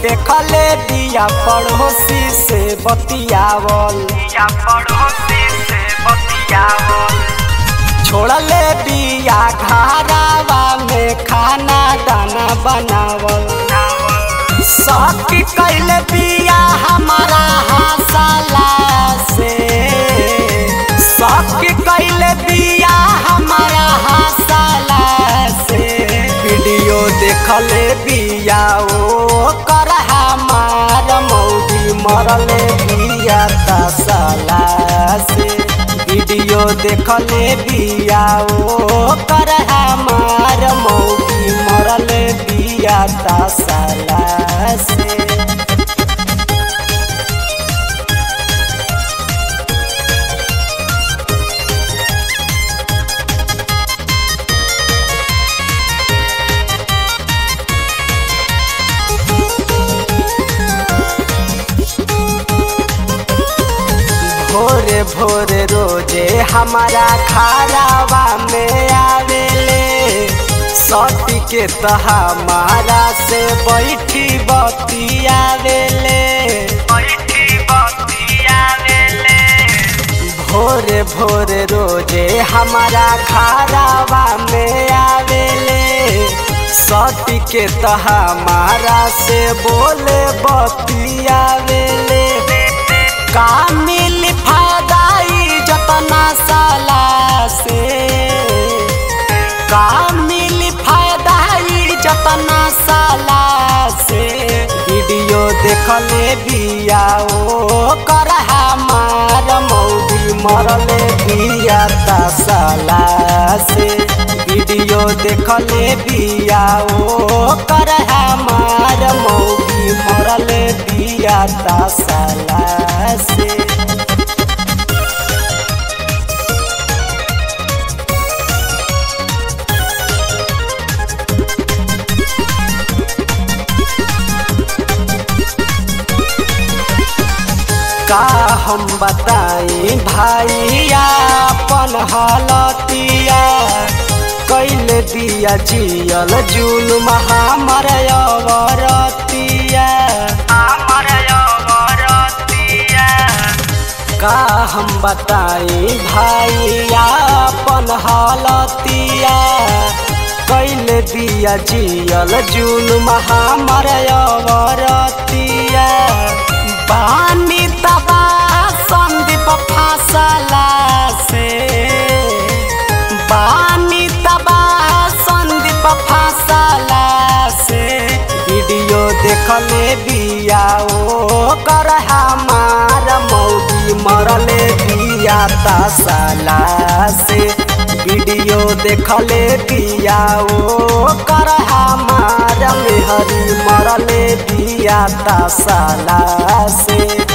देखले बिया पड़ोसी से बतियावल या पड़ोसी से बतियावल छोड़ले बिया घरावा में खाना दाना बनावल सखी कैले बिया हमारा हंसला से सखी कैले बिया हमारा हंसला से वीडियो देखले बिया ओ कर हमार मौगी मरले बिया तसला से वीडियो देखले बिया ओ कर हमार मौगी मरले बिया तसला से भोरे भोरे रोजे हमारा खारावा में आवेले सती के तो हमारा से बैठी बतियावेले बैठी बतियावेले भोरे भोरे रोजे हमारा खारावा में आवेले सती के तो हमारा से बोले बतियावेले का मिल फायदा जतना साला से का मिल फायदा जतना साला से वीडियो देखले बिया ओ कर हमार मौगी मरले बिया तसला से वीडियो देखले बिया ओ कर हमार मौगी मरले बिया तसला से का हम बताई भाइया अपन हालतिया कैले दिया जियल जुलुम हमर अवरतिया हमर अवरतिया का हम बताई भाइया अपन हालतिया कैले दिया जियल जुलुम हमर अवरतिया बानी तबा संदीप फासला से बानी तबा संदीप फासला से वीडियो देखले बिया ओ कर हमार मौगी मरले बिया तसला से वीडियो देखले बिया ओ कर हमार मेहरी मरले बिया तसला से